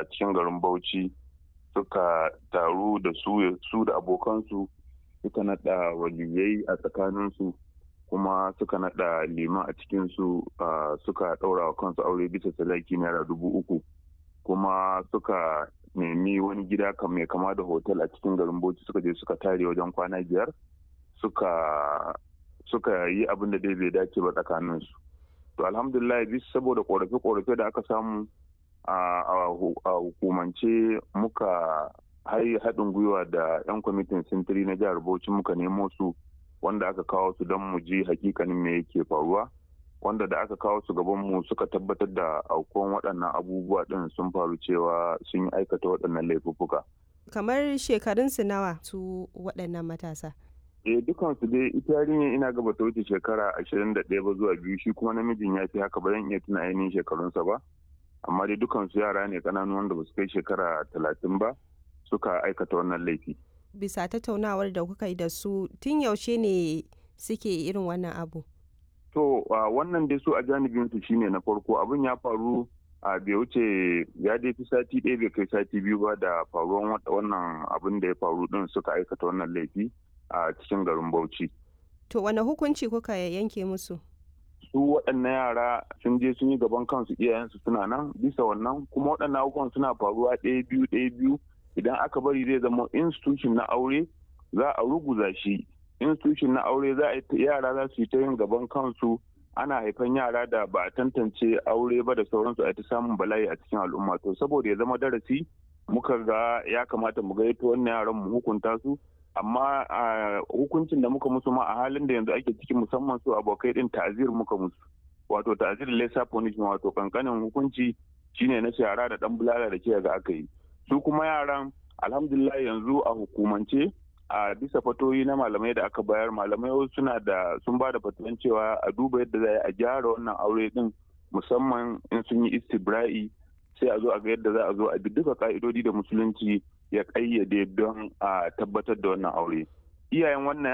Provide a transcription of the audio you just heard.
a cikin garin bauchi suka taru da su su da abokansu suka naɗa waliyai a tsakaninsu kuma suka naɗa liman a cikinsu suka ɗaura wa kansu aure bisa salaki naira dubu uku kuma suka nemi wani gida mai kama da hotel a cikin garin bauchi suka je suka tare wajen kwana biyar suka suka yi abin da dai bai dace ba tsakaninsu to alhamdulillah bisa saboda korafe-korafe da aka samu a hukumance muka haɗin gwiwa da 'yan kwamitin sintiri na jihar bauchi muka nemo su wanda aka kawo su don mu ji hakikanin me yake faruwa wanda da aka kawo su gaban mu suka tabbatar da aukuwan waɗannan abubuwa ɗin sun faru cewa sun yi aikata waɗannan laifuffuka. kamar shekarunsu nawa su waɗannan matasa eh dukansu dai ita yarinyar ina gaba ta wuce shekara ashirin da ɗaya ba zuwa biyu shi kuma namijin ya fi haka ba zan iya tuna ainihin shekarunsa ba amma dai dukansu yara ne ƙananu wanda ba su kai shekara talatin ba suka aikata wannan laifi. bisa tattaunawar da kuka yi da su tun yaushe ne suke irin wannan abu to wannan dai su a janibin su shine na farko abin ya faru a bai wuce ya dai fi sati ɗaya bai kai sati biyu ba da faruwan wannan abin da ya faru din suka aikata wannan laifi a cikin garin bauchi to wane hukunci kuka yanke musu su waɗannan yara sun je sun yi gaban kansu iyayensu suna nan bisa wannan kuma waɗannan abubuwan suna faruwa ɗaya biyu ɗaya biyu idan aka bari zai zama institution na aure za a ruguza shi institution na aure za a yara za su yi ta yin gaban kansu ana haifan yara da ba a tantance aure ba da sauransu a ta samun bala'i a cikin al'umma to saboda ya zama darasi muka ga ya kamata mu gaito wannan yaran mu hukunta su amma hukuncin da muka musu ma a halin da yanzu ake ciki musamman su abokai din ta'azir muka musu wato ta'azir lesa punishment wato kankanin hukunci shine na shara da dan bulala da ke ga aka yi su kuma yaran alhamdulillah yanzu a hukumance a bisa fatoyi na malamai da aka bayar malamai suna da sun ba da fatuwan cewa a duba yadda za a gyara wannan aure din musamman in sun yi istibra'i sai a zo a ga yadda za a zo a bi duka ka'idodi da musulunci ya kayyade don a tabbatar da wannan aure iyayen wannan